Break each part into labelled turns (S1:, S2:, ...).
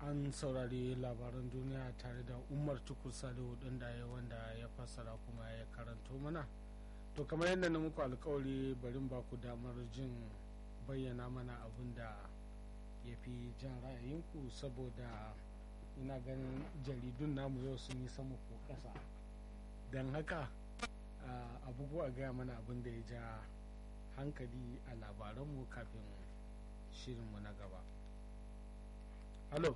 S1: an saurari labaran duniya tare da umar tukur salihu ɗin da ya wanda ya fassara kuma ya karanto mana to kamar yadda na muku alkawari barin ba ku damar jin bayyana mana abin da ya fi jan ra'ayinku saboda ina ganin jaridun namu yau sun yi sama ko ƙasa don haka abubuwa gaya mana abin da ya ja hankali a labaranmu kafin shirinmu na gaba halo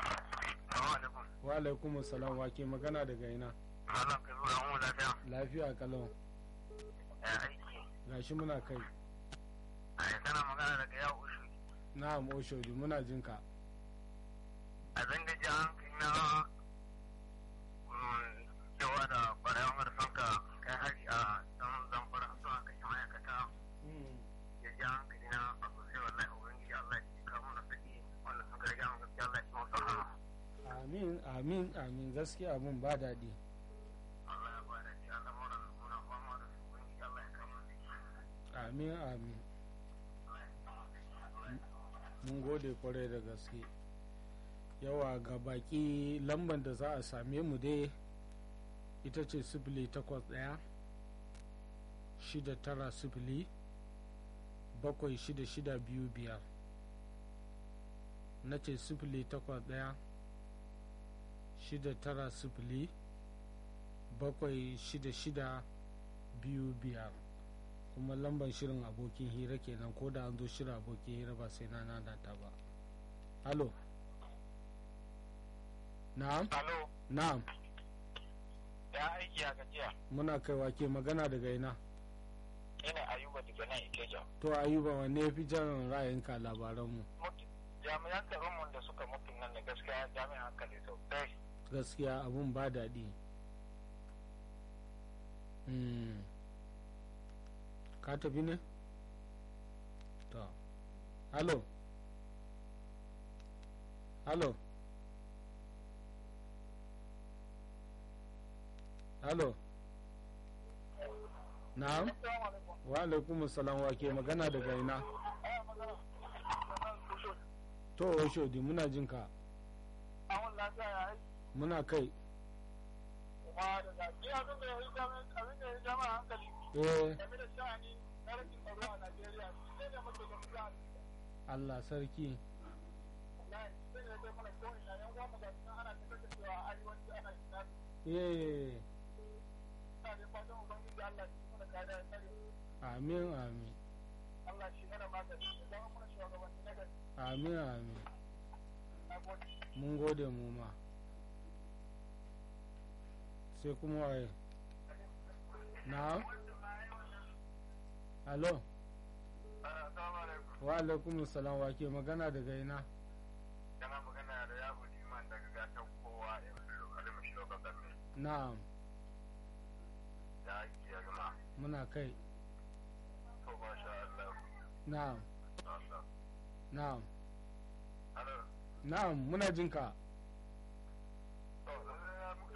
S1: wa alaikum salam wa ke magana daga ina
S2: Malam ka zuwa mu lafiya.
S1: lafiya kalau
S2: Ya aiki.
S1: gashi muna kai
S2: Ai kana magana daga ya ushu.
S1: na'am oshodi muna jin ka
S2: A zanga ji hankali na mm, cewa da ƙwararren marasan ka kai hari a dan zamfara su aka yi ma'aikata ya ji hankali na a sosai wallahi ubangiji Allah ya kawo na saki wanda suka rage mun gaskiya Allah ya ci masu rahama.
S1: amin amin amin gaskiya mun ba daɗi
S2: Allah ya bada shi al'amuran muna fama da su ubangiji Allah ya kawo na saki.
S1: amin amin
S2: Allah ya kawo na saki. Allah ya kawo na saki.
S1: mun gode kwarai da gaske yawa ga baki lambar da za a same mu dai ita ce sifili takwas ɗaya shida tara sifili bakwai shida shida biyu biyar na ce sifili takwas ɗaya shida tara sifili bakwai shida shida biyu biyar kuma lambar shirin abokin hira kenan ko da an zo shirin abokin hira ba sai na nanata ba halo na'am
S2: Alo,
S1: na'am
S2: ya aiki a gajiya.
S1: muna kaiwa ke magana daga ina
S2: Ina Ayuba daga nan Ikeja.
S1: to ayuba wanne ya fi jan ra'ayinka labaranmu
S2: jami'an tsaronmu da suka mutu nan da gaskiya jami'an hankali sosai
S1: gaskiya abun ba daɗi Hmm. ka tafi ne to halo halo halo na'am wa alaikum salam wa ke magana daga ina to oshodi muna jin ka muna kai eh Allah sarki eh amin amin amin amin mun gode mu ma sai kuma waye na alo wa alaikum salam wa ke magana daga ina
S2: kana magana da yabo liman daga gatan kowa ya fi lokacin mashi lokacin
S1: na'am
S2: da ake ya gama
S1: muna kai
S2: to ba sha Allah
S1: na'am
S2: Allah
S1: na'am
S2: Alo,
S1: na'am muna jin ka